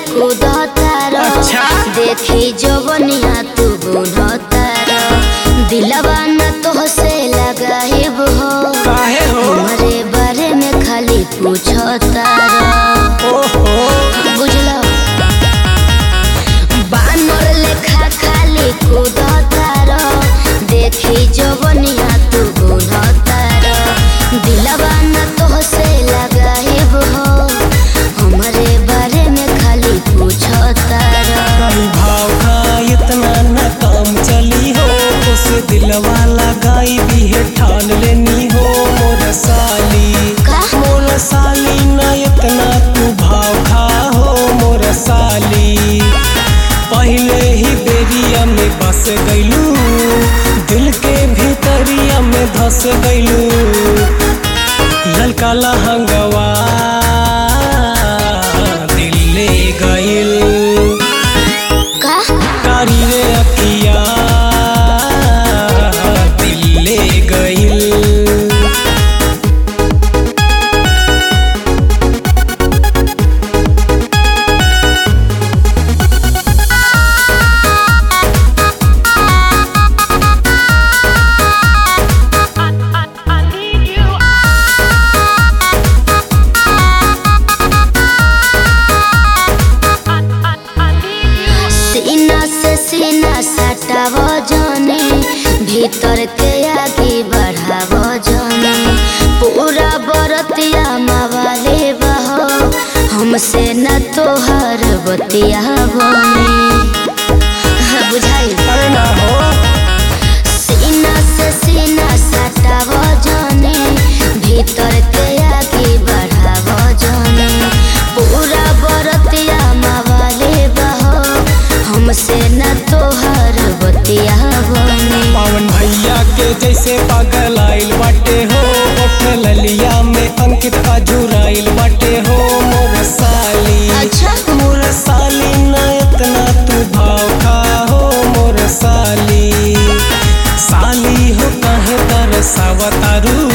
कूदतार अच्छा। देखी जवनिया तू बुनतार दिलवा न तो से लगाइब हो काहे हो हमरे बारे में खाली पूछतार ओहो बुझलो बानर लेखा खाली कूदतार देखी जवनिया तू बुनतार दिलवा न तो से लगाइब हो हमरे बारे में खाली पूछतार कहीं भाव का इतना न काम चली हो उसे दिलवा लगाई भी है ठान लेनी हो मोर साली का? मोर साली न इतना तू भाव खा हो मोर साली पहले ही बेरिया में बस गईलू दिल के भीतरिया में धस गईलू ललका लहंगवा दिल ले गईल का कारी रे अखिया दिल ले गईल सीना से सीना सटाव जाने भीतर के आगे बढ़ाव जाने पूरा बरतिया मवाले बहो हमसे न तोहर बतिया बने बुझाई अरे ना हो सीना से सीना सटाव जाने भीतर के आगे बढ़ाव जाने पूरा बरतिया मवाले बहो हमसे न तोहर बतिया बने पावन भैया के जैसे पागल आइल बाटे हो ओठ ललिया में अंकित अजुराइल बाटे हो मोर साली अच्छा। मोर साली न इतना तू भाव खा हो मोर साली साली हो कहे तरसावतारू